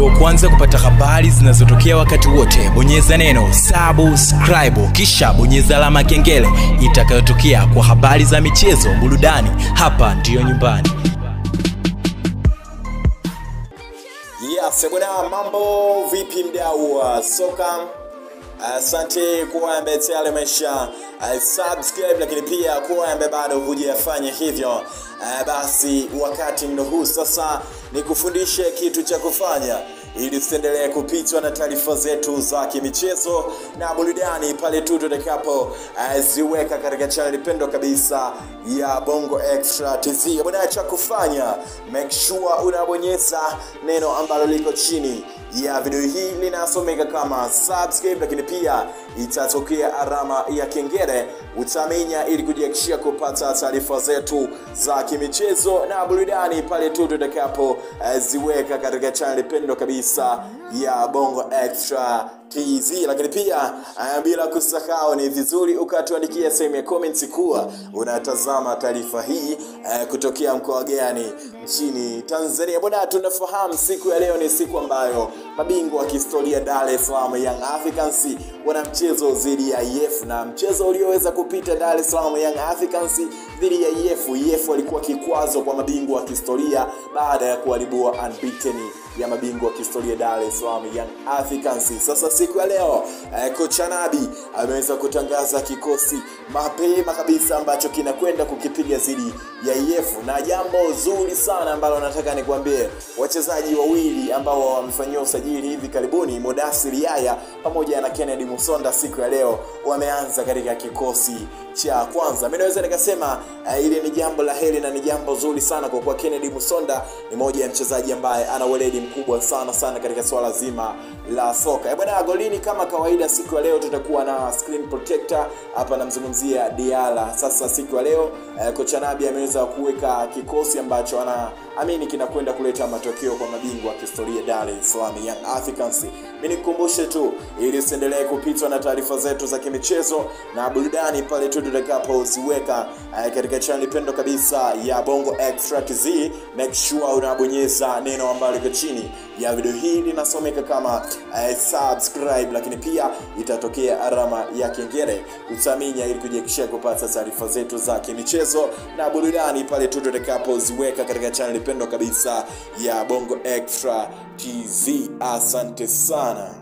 uwe wa kwanza kupata habari zinazotokea wakati wote bonyeza neno subscribe kisha bonyeza alama ya kengele itakayotokea kwa habari za michezo burudani hapa ndiyo nyumbani Yes, bwana, mambo vipi mdau wa soka? Asante kuwa ambaye tayari umesha uh, subscribe, lakini pia kuwa ambaye bado hujafanya hivyo. Uh, basi wakati ndo huu sasa, nikufundishe kitu cha kufanya ili usiendelee kupitwa na taarifa zetu za kimichezo na burudani pale tu tutakapo uh, ziweka katika chaneli pendwa kabisa ya Bongo Extra TV. Bwana, cha kufanya make sure unabonyeza neno ambalo liko chini ya video hii linasomeka kama subscribe, lakini pia itatokea alama ya kengele, utamenya ili kujihakikishia kupata taarifa zetu za kimichezo na burudani pale tu tutakapo uh, ziweka katika chaneli pendwa kabisa ya Bongo Extra TZ, lakini pia uh, bila kusahau, ni vizuri ukatuandikia sehemu ya comments kuwa unatazama taarifa hii uh, kutokea mkoa gani nchini Tanzania. Bwana, tunafahamu siku ya leo ni siku ambayo mabingwa wa kihistoria Dar es Salaam Young Africans wana mchezo dhidi ya EF na mchezo ulioweza kupita Dar es Salaam Young Africans dhidi ya EF. EF walikuwa kikwazo kwa mabingwa wa kihistoria baada ya kuharibua unbeaten ya mabingwa wa kihistoria Dar es Salaam Young Africans. Sasa siku ya leo eh, kocha Nabi ameweza kutangaza kikosi mapema kabisa ambacho kinakwenda kukipiga dhidi ya EF, na jambo zuri sana ambalo nataka nikwambie, wachezaji wawili ambao wamefanyiwa usajili hivi karibuni, Modasir Yaya pamoja na Kennedy Musonda, siku ya leo wameanza katika kikosi cha kwanza. Mimi naweza nikasema uh, ile ni jambo la heri na ni jambo zuri sana kwa kuwa Kennedy Musonda ni moja ya mchezaji ambaye ana weledi mkubwa sana sana katika swala zima la soka. Eh bwana, golini kama kawaida, siku ya leo tutakuwa na screen protector hapa, namzungumzia Diala. Sasa siku ya leo uh, kocha Nabi ameweza kuweka kikosi ambacho anaamini kinakwenda kuleta matokeo kwa mabingwa wa kihistoria Dar es Salaam Young Africans. Mimi nikukumbushe tu ili usiendelee kupitwa na taarifa zetu za kimichezo na burudani pale tu tutakapoziweka uh, katika channel pendo kabisa ya Bongo Extra TZ. Make sure unabonyeza neno ambalo liko chini ya video hii linasomeka kama uh, subscribe, lakini pia itatokea alama ya kengele utaminya, ili kujihakikishia kupata taarifa zetu za kimichezo na burudani pale tu tutakapoziweka katika channel pendo kabisa ya Bongo Extra TZ. Asante sana.